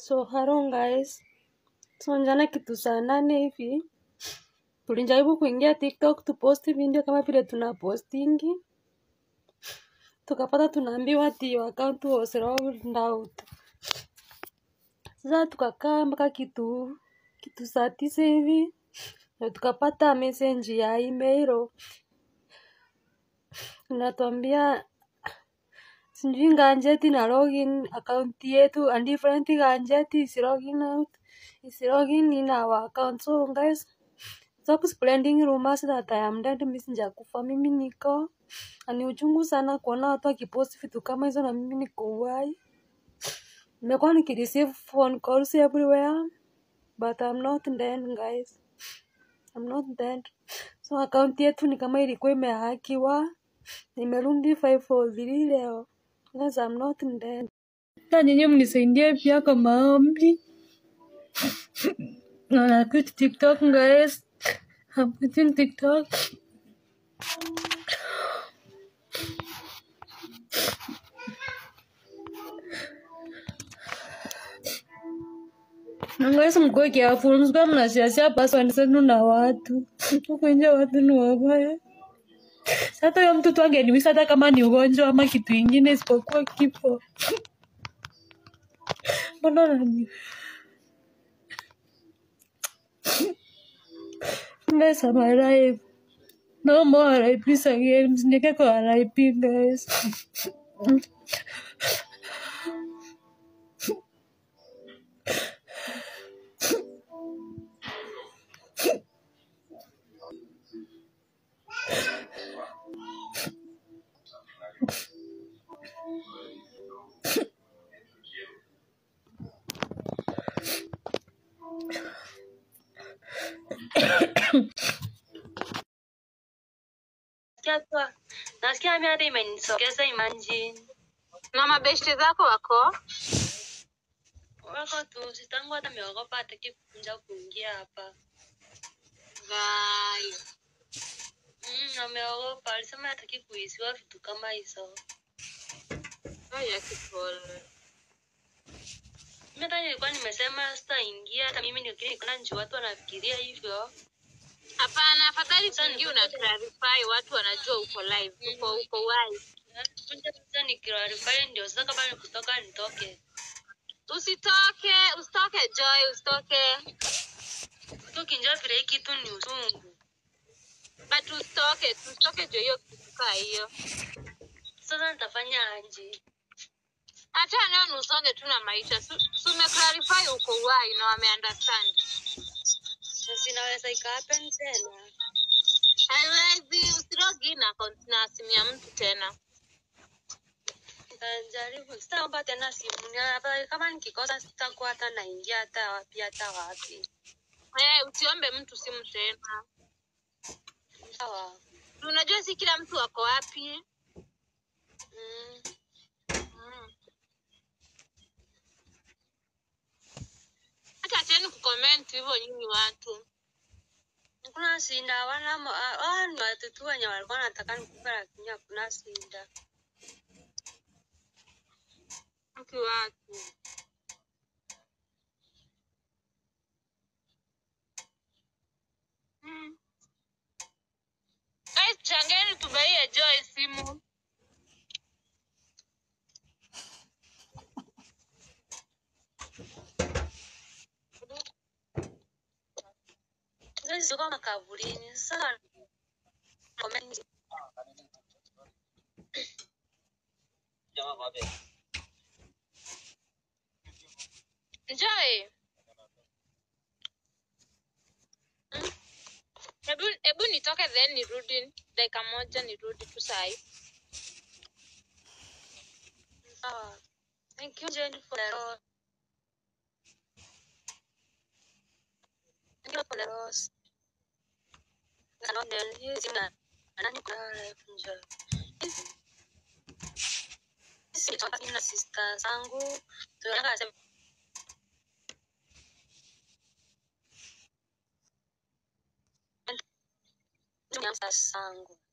So hello guys, so jana kitu saa nane hivi tulijaribu kuingia TikTok tuposti video kama vile tuna postingi, tukapata tunaambiwa ati your account was logged out. Sasa tukakaa mpaka kitu kitu saa tisa hivi na tukapata message ya email inatuambia sijui ganjeti na login account yetu and different ganjeti is logging out is logging in our account so guys stop spreading rumors that I am dead mimi sijakufa mimi niko na ni uchungu sana kuona watu wakipost vitu kama hizo na mimi niko uhai nimekuwa nikireceive phone calls everywhere but I'm not dead guys I'm not dead so account yetu ni kama ilikuwa imehakiwa nimerudi 543 leo guys I'm not dead na nyinyi mnisaidie pia kwa maombi na na quit TikTok guys I'm quitting TikTok na guys mkuwe careful msikuwa mnashiashia password zenu na watu huku nje watu ni wabaya hata huyo mtu tu angeniwisa hata kama ni ugonjwa ama kitu ingine isipokuwa kifo mbona nani guys I'm alive no more RIP again msinieke kwa RIP guys Nasikia tu- nasikia mimi hata imenisogeza imagine na mabeshte zako wako wako tu sitangu hata ameogopa hataki kukunja kuingia hapa Gai. mm, ameogopa alisema hataki kuhisiwa vitu kama hizo Ai, akipole. mimi hata nilikuwa nimesema sitaingia hata mimi nilikuwa nikaona nchi watu wanafikiria hivyo hapana afadhali tuingie una clarify watu wanajua uko live uko uko live kunja sasa nikirarifai ndio sasa kama ni kutoka nitoke usitoke usitoke joy usitoke tukinjia vile hii kitu ni usungu but usitoke usitoke jo hiyo kitu kaa hiyo sasa nitafanya aje hata leo nusonge tu na maisha Su- su umeclarify uko why na wame understand sasa inaweza ikahappen tena haiwezi usirogi na account na simu ya mtu tena Nitajaribu, sitaomba tena simu. Ni afadhali kama nikikosa sitakuwa hata naingia hata wapi hata wapi. eh usiombe mtu simu tena Sawa. unajua si kila mtu ako wapi Mm. Mm. hata acheni kucomment hivyo nyinyi watu Hakuna shinda, hawana mo- ah, hawa ni watu tu wenye walikuwa wanataka nikufe, lakini hakuna shinda. mki watu Mm. Guys, changeni tubaie Joy simu. Sasa ziko makaburini. Sasa comment Joy. Mm. Hebu hebu nitoke then nirudi dakika moja nirudi tu sahi. sawa. Thank you Jane for the rose. Thank you for the rose. Na ndio hizi na nani kwa life njoo. Sisi tunataka na sister zangu. Tunataka sema Tunyamsa sangu.